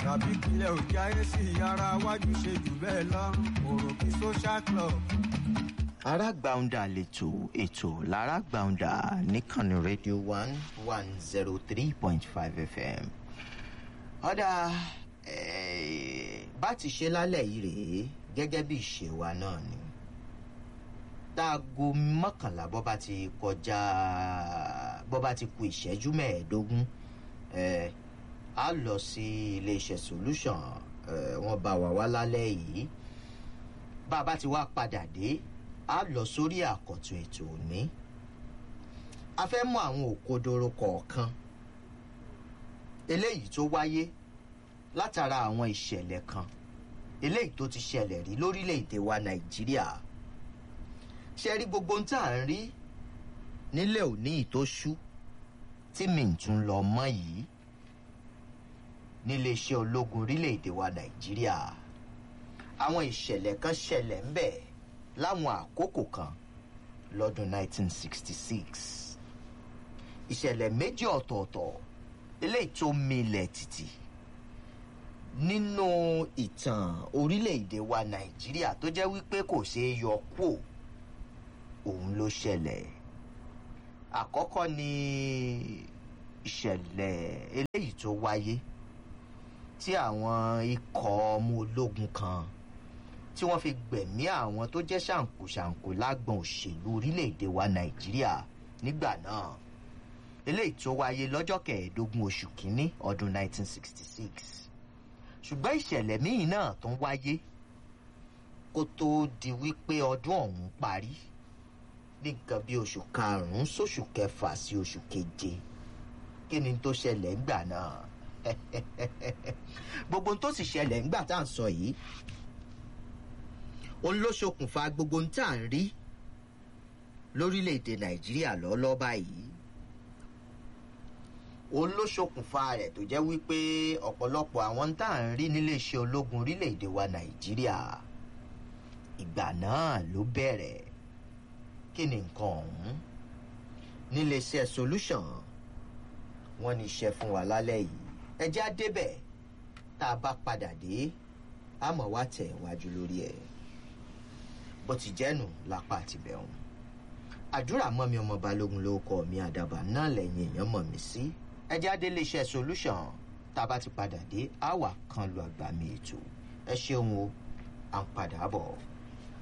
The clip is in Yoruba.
tàbí kílẹ̀ òkè ayé sí yàrá wájú ṣe jù bẹ́ẹ̀ lọ òròkì social club. arágbáúndà lètò ètò lárágbáúndà níkànnì rédíò one one zero three point five fm. ọ̀dà bá ti ṣe lálẹ́ yìí rèé gẹ́gẹ́ bí ìṣe wa náà ni táago mọ́kànlá bọ́ bá ti kọjá bọ́ bá ti ku ìṣẹ́jú mẹ́ẹ̀ẹ́dógún a lọ sí iléeṣẹ́ solution wọ́n bá wa wá lálẹ́ yìí bá a bá ti wá padà dé a lọ sórí àkọ́tún ètò òní a fẹ́ mú àwọn òkodoro kọ̀ọ̀kan eléyìí tó wáyé látara àwọn ìṣẹ̀lẹ̀ kan eléyìí tó ti ṣẹlẹ̀ rí lórílẹ̀‐èdè wa nàìjíríà ṣe rí gbogbo ohun tá à ń rí nílẹ̀ òní ìtóṣú tí mi ń tún lọ mọ́ yìí níléeṣẹ́ ológun orílẹ̀‐èdè wa nàìjíríà àwọn ìṣẹ̀lẹ̀ kan ṣẹlẹ̀ ń bẹ̀ láwọn àkókò kan lọ́dún 1966 ìṣẹ̀lẹ̀ méjì ọ̀tọ̀ọ̀tọ̀ eléyìí tó milẹ̀ tìtì nínú ìtàn orílẹ̀‐èdè wa nàìjíríà tó jẹ́ wípé kò ṣeé yọ kúò òun ló ṣẹlẹ̀ àkọ́kọ́ ni ìṣẹ̀lẹ̀ eléyìí tó wáyé tí àwọn ikọ̀ ọmọ ológun kan tí wọ́n fi gbẹ̀mí àwọn tó jẹ́ ṣàǹkóṣàǹkó lágbọ̀n òṣèlú orílẹ̀‐èdè wa nàìjíríà nígbà náà eléyìí tó wáyé lọ́jọ́ kẹẹ̀ẹ́dógún oṣù kínní ọdún 1966 ṣùgbọ́n ìṣẹ̀lẹ̀ míì náà tó ń wáyé kó tóó di wípé ọdún ọ̀hún parí ní nǹkan bí oṣù karùn-ún sóṣù kẹfà sí oṣù keje kí ni tó ṣẹlẹ̀ ńgbà náà gbogbo tó sì ṣẹlẹ̀ ńgbà tá à ń sọ yìí òun ló ṣokùnfà gbogbo ohun tá à ń rí lórílẹ̀‐èdè nàìjíríà lọ́lọ́ báyìí òun ló ṣokùnfà rẹ̀ tó jẹ́ wípé ọ̀pọ̀lọpọ̀ àwọn tá à ń rí níléeṣẹ́ ológun orílẹ̀‐èdè wa nàìjíríà ìgbà náà ló bẹ̀rẹ̀ kí ni nǹkan ọ̀hún níléeṣẹ́ solution wọ́n ní iṣẹ́ fún wa lálẹ́ yìí ẹjẹ́ á débẹ̀ tá a bá padà dé àmọ́ wá tẹ̀ wájú lórí ẹ̀ bó ti jẹ́nu lápá àtibẹ̀ ọ̀hún àdúrà mọ́ mi ọmọ balógun ló kọ́ mi àdàbà náà lẹ́yìn èèyàn mọ̀ mí sí ẹjẹ́ á dé iléeṣẹ́ solution tá a bá ti padà dé àwà kan lu àgbà mi ètò ẹ ṣeun o à ń padà bọ̀.